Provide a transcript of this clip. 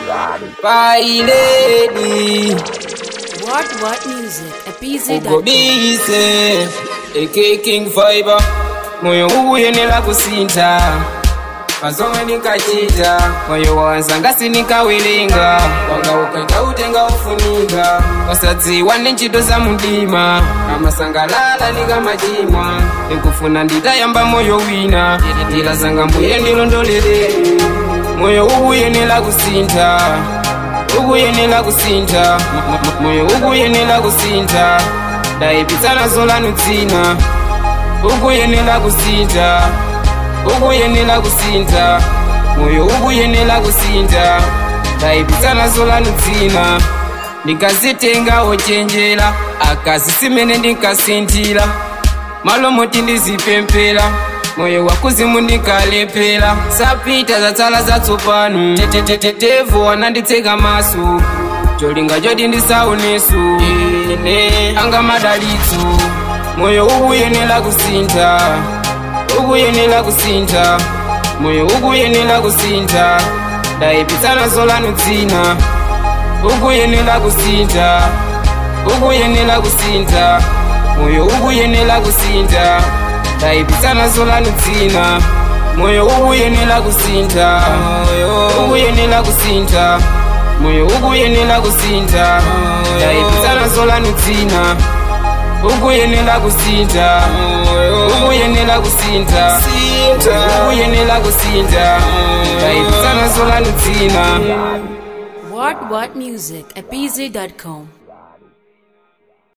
Bye lady, What What Music at BZ.com. ugobise AK King Fiber, moyo uyenera kusintha pazomwe ndikachita moyo wanza ngasi nikawerenga wanga ukaita utenga ufunika wasadziwa ndi ntchito za mundima amasangalala nikamachimwa ndikufuna nditayamba moyo wina ndila zanga mbuye ndilondolere moyo ukuyenera kusintha ukuyenera kusintha M- m- moyo ukuyenera kusintha ndayipitsana zolanu dzina ukuyenera kusintha ukuyenera kusintha moyo ukuyenera kusintha ndayipitsana zolanu dzina ndikazitenga ochenjera akazi simene ndinkasinthira malo moti ndizipempera moyo wakuzimu ndikalephera sapita zatsala zatsopano tetetetetevo ananditseka maso cholinga choti ndisaoneso ine anga madalitso moyo ukuyenera kusintha ukuyenera kusintha moyo ukuyenera kusintha ndayipitsana zolanu dzina ukuyenera kusintha ukuyenera kusintha moyo ukuyenera kusintha ndayipitsana zolanu dzina moyo ukuyenera kusintha ukuyenera kusintha moyo ukuyenera kusintha ndayipitsana zolanu dzina ukuyenera kusintha ukuyenera kusintha ukuyenera kusintha ndayipitsana zolanu dzina What What Music at BZ.com.